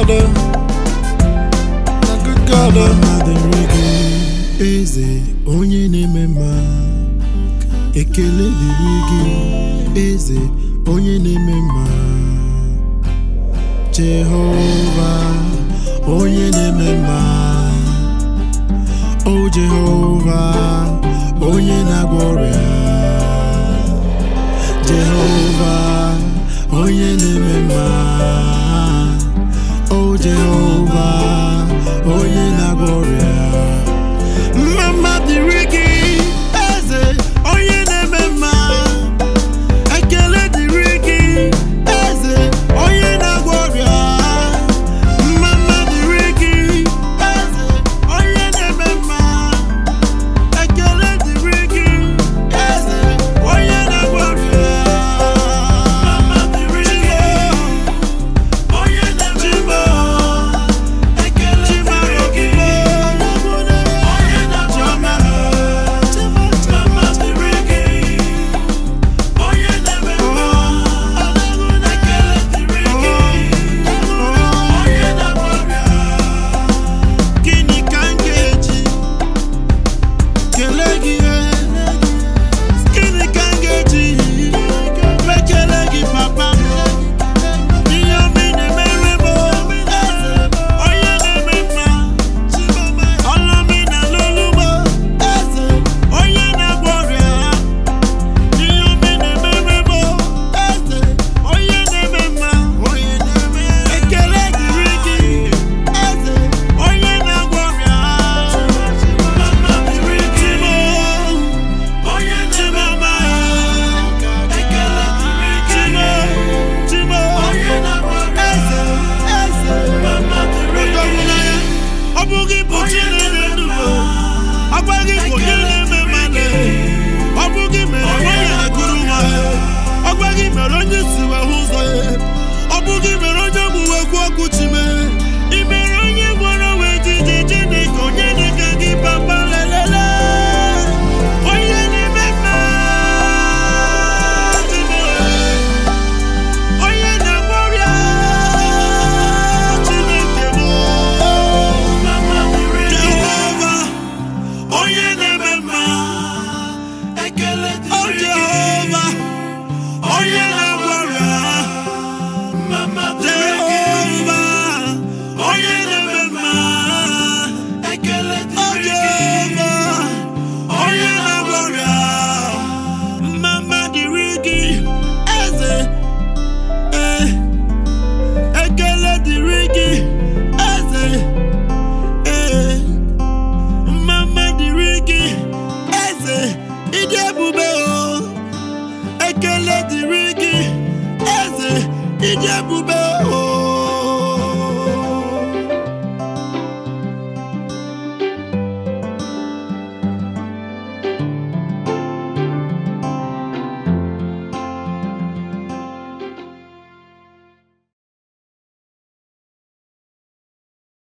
God, oh. na good God. oh. Mama dịrị gị eze onye na-eme mma ekele dịrị gị eze onye na-eme mma Jehova onye na-eme mma o Jehova onye na-agwọ ọrịa Jehova onye na-eme mma o Jehova onye na-agwọ ọrịa mma dịrị gị eze onye na-eme mma ekele dịrị gị eze onye na-agwọ ọrịa mma dịrị gị eze onye na-eme mma ekele dịrị gị eze onye na-agwọ ọrịa mma dịrị gị onye na-eme mma ekele dịrị gị onye na-agwọ ọrịa mma dịrị gị onye na-eme mma ekele dịrị gị onye na-agwọ ọrịa gịnị ka m ga-eji kelee gị gịnị ka m ga-eji mekele gị papa ihe omi na-emere m onye na-eme mma ọlụmi na lụlụmo eze onye na-agwọ ọrịa ihe omi na-emere m eze onye na-eme mma ekele dịrị gị eze onye na-agwọ ọrịa mama dịrị gị onye na-eme mma ekele dịrị gị chimo onye na-agwọ ọrịa eze eze mama dịrị gị ọ bụ gị bụ chi na-eme ndụ ọ gwa gị bụ onye na-eme mmadụ ọ bụ gị mere onye na-ekuru nwa ọ gwa gị mere onye si wee hụ